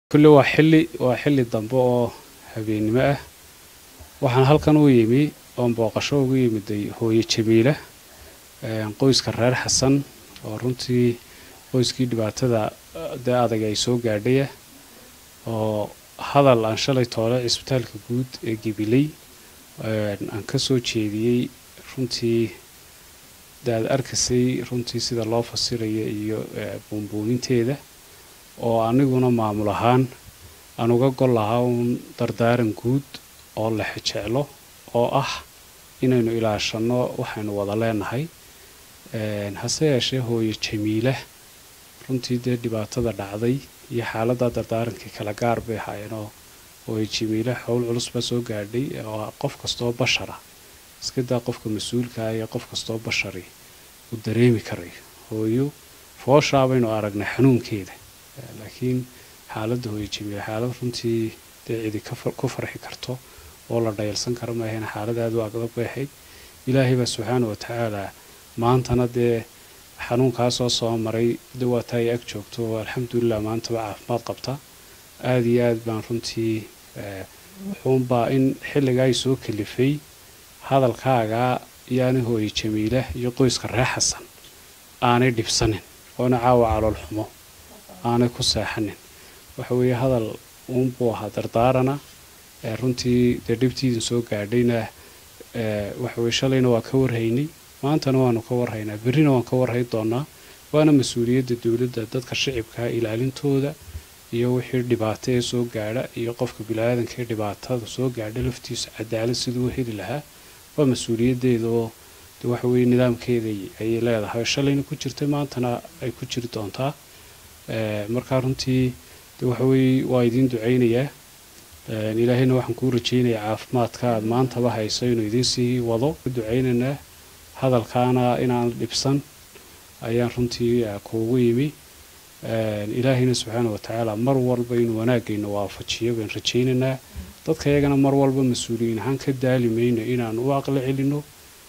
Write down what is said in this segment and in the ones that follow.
kulle waa xilli waa xilli dambe oo habeennimo ah waxaan halkan u yimi oon booqasho ugu yimiday hooyo jamiila qoyska reer xasan oo runtii qoyskii dhibaatada dee adag ay soo gaadhaya oo hadal aan shalay toole cisbitaalka guud ee gabiley aan ka soo jeediyey runtii de aad arkasay runtii sida loo fasiraya iyo buunbuuninteeda oo aniguna maamul ahaan aan uga gol lahaa uun dardaaran guud oo la xejeclo oo ah inaynu ilaashanno waxaynu wada leenahay hase yeeshee hooyo jamiila runtii dee dhibaatada dhacday iyo xaaladda dardaarankii kala gaar bay ahaayeenoo hooyo jamiila xowl culus baa soo gaadhay oo qof kastoo bashara iskadaa qofka mas-uulkaa iyo qof kastoo bashari uu dareemi karay hooyo fooshaa baynu aragnay xanuunkeeda laakiin xaaladda hooyo jamiila xaalad runtii dee cidi ku farxi karto oo la dhayalsan kara maahayna xaalad aada u agdag bay ahayd ilaahay baa subxaana wa tacaala maantana dee xanuunkaasoo soo maray dawaataa ay ag joogto oo alxamdulilah maantaba caafimaad qabta aada iyo aad baan runtii wuxuunbaa in xilligaa ay soo kalifay hadalkaagaa yaani hooye jamiila iyo qoyska reer xasan aanay dhibsanin oona caawa calool xumo aanay ku seexanin waxa weeye hadal uunbuu ahaa dardaarana runtii dee dhibtiidin soo gaadhayna waxaweye shalayna waa ka warhaynay maantana waanu ka warhaynaa berrina waan ka warhay doonaa waana mas-uuliyadda dowladda dadka shicibkaa ilaalintooda iyo wixii dhibaato ee soo gaadha iyo qofka bini-aadanka ee dhibaatada soo gaadha laftiisa cadaalad siduu u heli lahaa waa mas-uuliyaddeeda oo de waxa weye nidaamkeeda ayay leedahay shalayna ku jirtay maantana ay ku jiri doontaa markaa runtii de waxaweye waa idiin ducaynayaa ilaahayna waxaan kuu rajaynayaa caafimaadka aad maantaba hayso inuu idiin sii wado ku ducaynaynaa hadalkaana inaan dhibsan ayaan runtii kuugu yimi ilaahayna subxaana watacaala mar walba inuu wanaagayna waafajiyo baan rajaynaynaa dadka iyagana mar walba mas-uuliyiin ahaan ka daali mayno inaan u aqli celino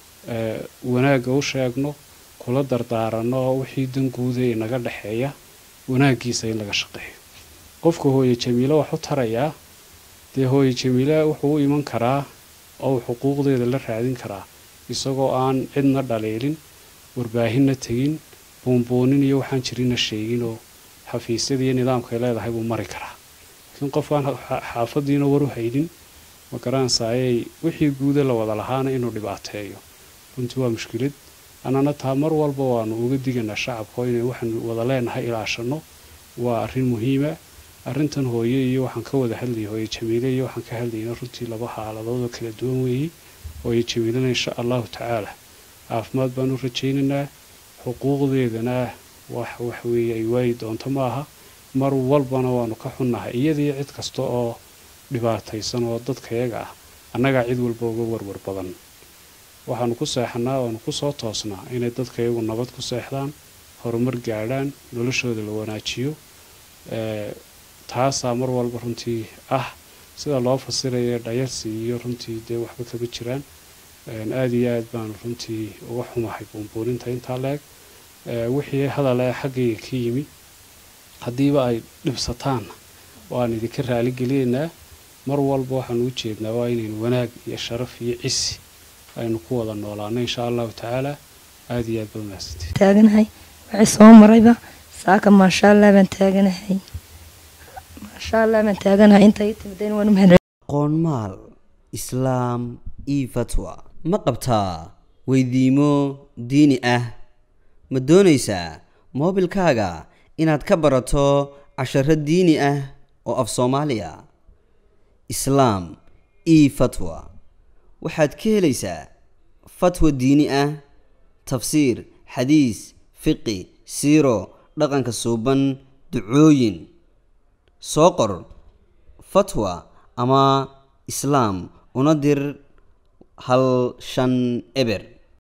wanaagga u sheegno kula dardaaranno wixii danguuda ee naga dhexeeya wanaaggiisa in laga shaqeeyo qofka hooye jamiilo wax u tarayaa dee hooye jamiila wuxuu u iman karaa oo uu xuquuqdeeda la raadin karaa isagoo aan cidna dhaliilin warbaahinna tegin buunbuunin iyo waxaan jirinna sheeginoo xafiisyada iyo nidaamkaay leedahay buu mari karaa laakiin qofkaan xaafadiina waru haynin ma garanaysaayay wixii guuda la wada lahaana inuu dhibaateeyo runtii waa mushkilad annana taa mar walba waanu uga diganaa shacabka inay waxaanu wada leenahay ilaashanno waa arrin muhiima arrintan hooye iyo waxaan ka wada hadlayay hooye jamiile iyo waxaan ka hadlayna runtii laba xaaladood oo kala duwan weeyey hooye jamiilana insha allahu tacaala caafimaad baan u rajaynaynaa xuquuqdeedana wax waxweeye ay waayi doonto ma aha mar walbana waanu ka xunnahay iyadaiyo cid kasta oo dhibaataysan oo dadkayaga ah annagaa cid walba uga warwar badan waxaanu ku seexanaa waanu ku soo toosnaa inay dadkayagu nabad ku seexdaan horumar gaadhaan noloshooda la wanaajiyo taasaa mar walba runtii ah sida loo fasiraya dhayarsi iyo runtii dee waxba kama jiraan aada iyo aad baanu runtii uga xumahay buunbuuninta intaa la-eg wixii hadale xaggayga ka yimi haddiiba ay dhibsataanna waan idinka raaligelinaynaa mar walba waxaanu u jeednaa waa inaynu wanaag iyo sharaf iyo cisi aynu ku wada noolaano insha allahu tacaala aada iyo aad ba mahadsantii taaganahay waxay soo marayba saaka maasha allah baan taaganahay maasha allah baan taaganahay inta ii timideen waan u mahad qoonmaal islaam io fatwa ma qabtaa weydiimo diini ah ma doonaysaa moobilkaaga inaad ka barato casharo diini ah oo af soomaaliya islaam io fatwa waxaad ka helaysaa fatwa diini ah tafsiir xadiis fiqi siiro dhaqanka suuban ducooyin soo qor fatwa ama islaam una dir hal shan eber